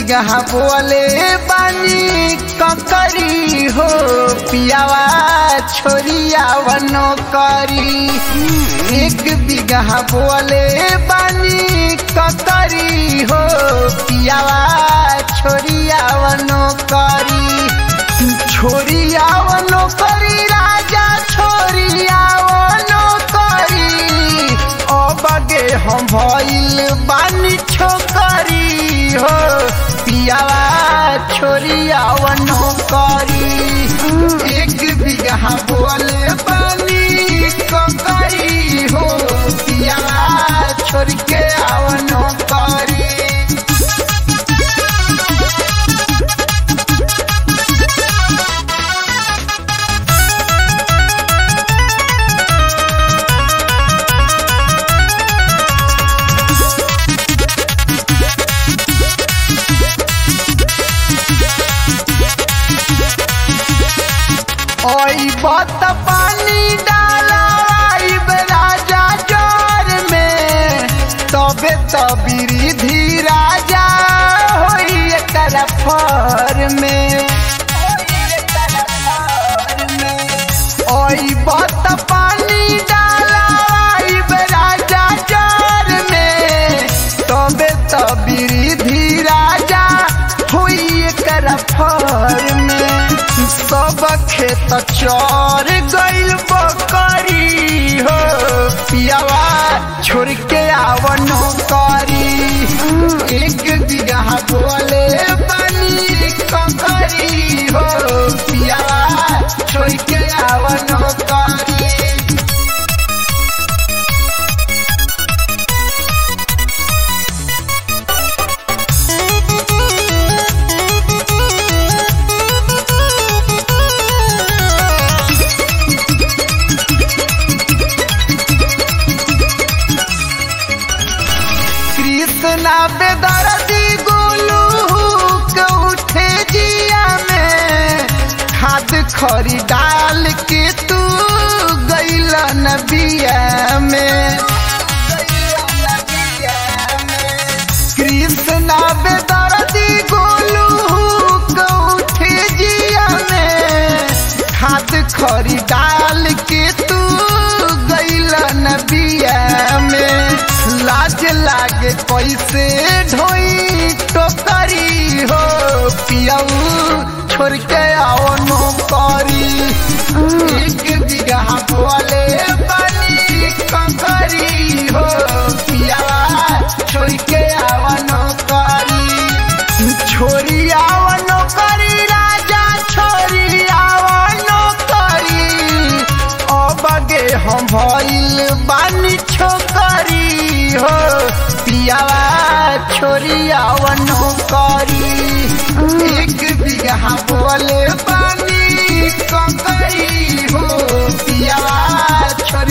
बिगहा बोले बानी ककरी हो पियावा छोरिया वनो करी एक बिगहा बोले बानी ककरी हो पियावा छोरिया वनो करी छोरिया वनो करी राजा छोरिया वनो करी ओ बगे हम भइल बानी छोकरी हो पियावा छोरिया वनो करी एक बिगहा बोले बानी ककरी हो पियावा छोड़ के आवनो करी ओई बत पानी डाला आइब राजा जोर में तबे तबीरी धी राजा होई एकर फर में ओई बत पानी डाला आइब राजा जोर में तबे तबीरी धी राजा होई एकर फर में सब खेत चर गइल बकरी हो पियावा छोड़ के आवनो करी एक बिगहा बोले बनी ककरी हो पियावा छोड़ के आवनो करी कृष्णा बेदर्दी गोलू के उठे जिया में खाद खरी डाल के तू गैल नबिया में कृष्णा बेदर्दी गोलू के उठे जिया में खाद खरी डाल के तू गैल नबिया में लाज लागे कैसे ढोई टोकरी हो पियाऊ छोड़ के आओ नो करी एक बिगहा बोले बनी ककरी हो पियावा छोड़ के आओ नो करी छोरी आओ नो करी राजा छोरी आओ नो करी ओ बगे हम भइल बानी छोकरी हो पियावा छोरिया वनो करी एक बिगहा बोले बानी ककरी हो पियावा छोरी